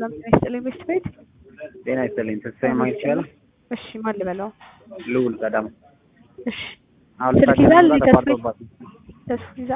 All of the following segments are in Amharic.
ሰላም ጤና ይስጥልኝ ቤስት ቤት። ጤና ይስጥልኝ። ተስፋዬ ማግኘት ይችላል? እሺ ማን ልበለው? ልውል ቀዳም እሺ አሁን ስልክ ልታገኝ ይዛል ብላ ተስፋዬ? ተቋርጦባት ነው። ተስፋ ይዛ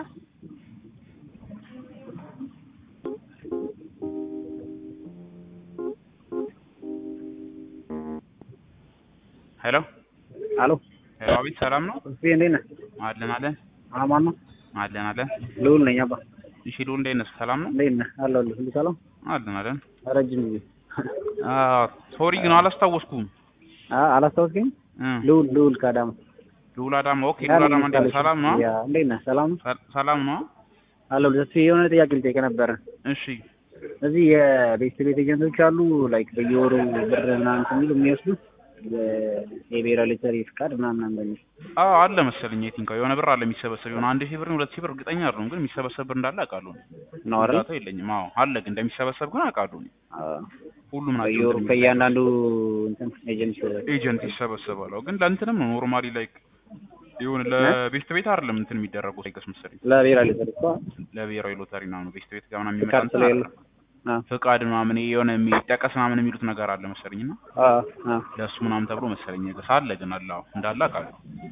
ሄሎ አሎ ሄሎ፣ አቤት ሰላም ነው? ተስፋዬ እንዴት ነህ? አለን አለን አማን ነው? አለን አለን። ልውል ነኝ አባ። እሺ ልውል እንዴት ነህ? ሰላም ነው? እንዴት ነህ? አለሁልህ። ሁሉ ሰላም? አለን አለን። ረጅም ጊዜ ሶሪ ግን አላስታወስኩም። አ- አላስታወስከኝም? እ ልውል ልውል ቀዳም ልውል አዳማ። ኦኬ ልውል አዳማ እንዴት ነህ? ሰላም ነው? ያ እንዴት ነህ? ሰላም ነው? ሰ- ሰላም ነው? አለሁልህ። ተስፋዬ የሆነ ጥያቄ ልጠይቅህ ነበረ። እሺ እዚህ የቤስት ቤት ኤጀንቶች አሉ ላይክ በየወሩ ብር ምናምን የሚሉ የሚወስዱ የ- የብሔራዊ ሎተሪ ፍቃድ ምናምን በሚል አዎ አለ መሰለኝ። አይ ቲንክ የሆነ ብር አለ የሚሰበሰብ የሆነ አንድ ሺህ ብር ሁለት ሺህ ብር እርግጠኛ አይደለሁም፣ ግን የሚሰበሰብ ብር እንዳለ አውቃለሁ። ነው አይደል? ዳታ የለኝም። አዎ አለ ግን እንደሚሰበሰብ ግን አውቃለሁ። እኔ። አዎ። ሁሉም ናቸው በየወሩ እንትን የሚሉት። ከእያንዳንዱ እንትን ኤጀንት ኤጀንት ይሰበሰባል። አዎ፣ ግን ለእንትንም ነው ኖርማሊ ላይክ ይሁን ለቤስት ቤት አይደለም እንትን የሚደረጉት አይገስ መሰለኝ ለብሔራዊ ሎተሪ እኮ ለብሔራዊ ሎተሪ ነው ቤስት ቤት ጋር ምናምን የሚመጣ ፍቃድ እንትን ስለሌለ አይደለም። ፍቃድ ምናምን ይሄ የሆነ የሚጠቀስ ምናምን የሚሉት ነገር አለ መሰለኝ እና አዎ አዎ ለእሱ ምናምን ተብሎ መሰለኝ ገስ አለ ግን አለ አዎ እንዳለ አውቃለሁ።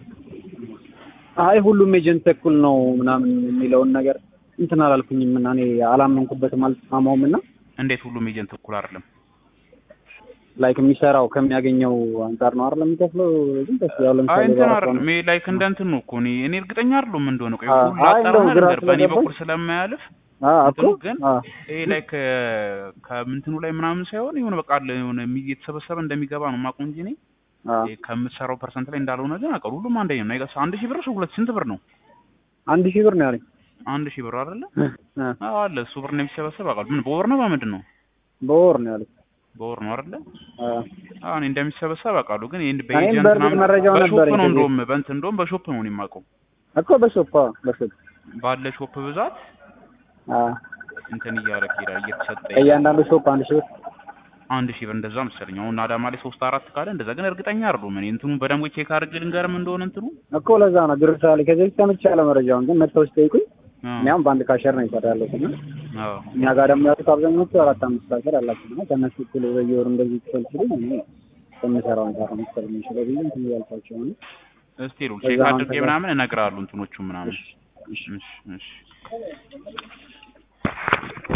አይ ሁሉም ኤጀንት እኩል ነው ምናምን የሚለውን ነገር እንትን አላልኩኝም እና እኔ አላመንኩበትም አልተስማማውም እና እንዴት ሁሉም ኤጀንት እኩል አይደለም? ላይክ የሚሰራው ከሚያገኘው አንጻር ነው አይደል የሚከፍለው ግን ደስ ያው አይ ለምሳሌ እንትን በራሱ አይደለም ይሄ ላይክ እንደ እንትን ነው እኮ እኔ እኔ እርግጠኛ አይደለሁም ምን እንደሆነ ቆይ አዎ፣ ሁሉ አይ አጣራና እንደውም ግራ ነገር በእኔ ስለገባኝ- በኩል ስለማያልፍ አዎ እኮ እንትኑ ግን አዎ ይሄ ላይክ ከምንትኑ ላይ ምናምን ሳይሆን የሆነ በቃ አለ የሆነ የሚ- የተሰበሰበ እንደሚገባ ነው የማውቀው እንጂ እኔ አዎ ይሄ ከምትሰራው ፐርሰንት ላይ እንዳልሆነ ግን አውቃለሁ። ሁሉም አንደኛ ነው። አይገስ አንድ ሺህ ብር ሰው ሁለት ስንት ብር ነው? አንድ ሺህ ብር ነው ያለኝ አንድ ሺህ ብር አይደለ? እ፣ አዎ አለ እሱ ብር ነው የሚሰበሰብ አውቃለሁ። ምን በወር ነው በምንድን ነው? በወር ነው ያለኝ በወር ነው አይደለ? አዎ አዎ እኔ እንደሚሰበሰብ አውቃለሁ። ግን ይሄን እኔም በኤጀንት በእርግጥ ምናምን መረጃው በሾፕ ነበረኝ ነው ከዚህ እንደውም በእንትን እንደውም በሾፕ ነው እኔ የማውቀው እኮ በሾፕ አዎ በሾፕ ባለ ሾፕ ብዛት አዎ እንትን እያደረግ ይሄዳል እየተሰጠ ይሄዳል። ከእያንዳንዱ ሾፕ አንድ ሺህ ብር አንድ ሺህ ብር እንደዛ መሰለኝ። አሁን አዳማ ላይ ሶስት አራት ካለ እንደዛ ግን እርግጠኛ አይደለሁም። እኔ እንትኑ በደንብ ቼክ አድርጌ ልንገርም እንደሆነ እንትኑ እኮ ለዛ ነው ግርታ ላይ ከዚህ በፊት ሰምቻለሁ መረጃውን ግን መጥተው ሲጠይቁኝ አዎ እኔ አሁን በአንድ ካሸር ነው ይሰራ ያለሁት እና አዎ እኛ ጋር ደግሞ ያሉት አብዛኞቹ አራት አምስት ካሸር አላቸው እና ከእነሱ እኩል በየወሩ እንደዚህ ክፈል ሲሉኝ እኔ ከምሰራው አንጻር ነው መሰለኝ የሚችለው ብዬ እንትን እያልኳቸው ነው እስቲ ሉ ከዛ ቼክ አሁን አድርጌ ከዛ- ምናምን እነግርሃለሁ እንትኖቹ ምናምን እሺ እሺ